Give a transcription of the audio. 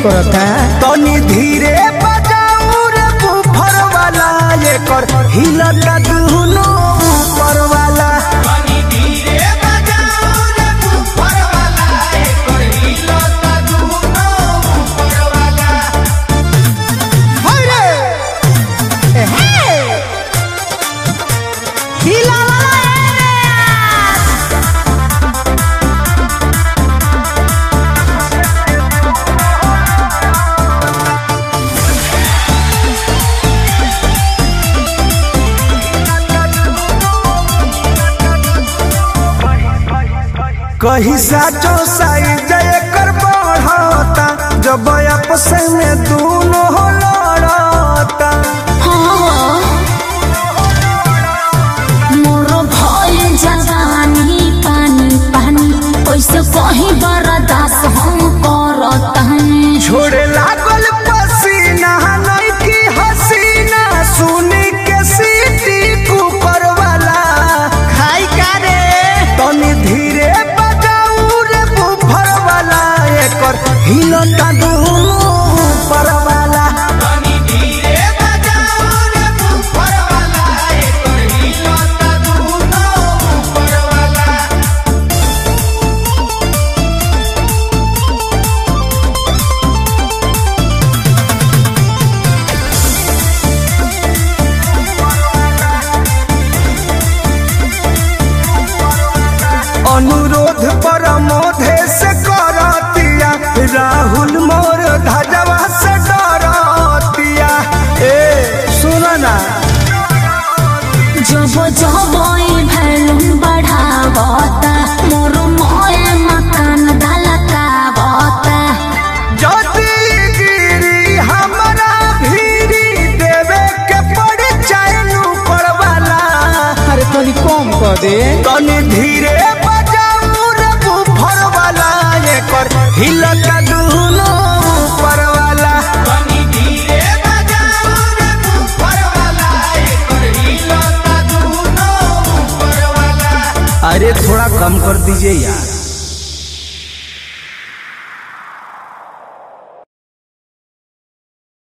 करता तनी धीरे बजाऊ रे बुफर वाला एकर हिलता दुनो ऊपर वाला कही साचो साइज एकर बढ़ता जब आपस में दोनों लड़ता मोर भइल जवानी पानी पानी कैसे कहीं बर्दाश्त हम करतानी छोड़े लागल पसीना नहीं की हसीना सुनी के सीटी कुकर वाला खाई का रे तनी धीरे बजाऊ रे बुफर वाला एकर हिलता दुनो ऊपर वाला अनुरोध पर मोधे से करतिया राहुल मोर धजवा से डरतिया ए सुन ना जब जब भैलून बढ़ावता मोर मोए मकान धलकावता जदी गिरी हमरा भीरी देवे के पड़ चाइनु पड़वाला अरे तनी कम कर दे तनी धीरे बजाऊ रे बुफर वाला एकर हिलका दुनो ऊपर वाला अरे थोड़ा कम कर दीजिए यार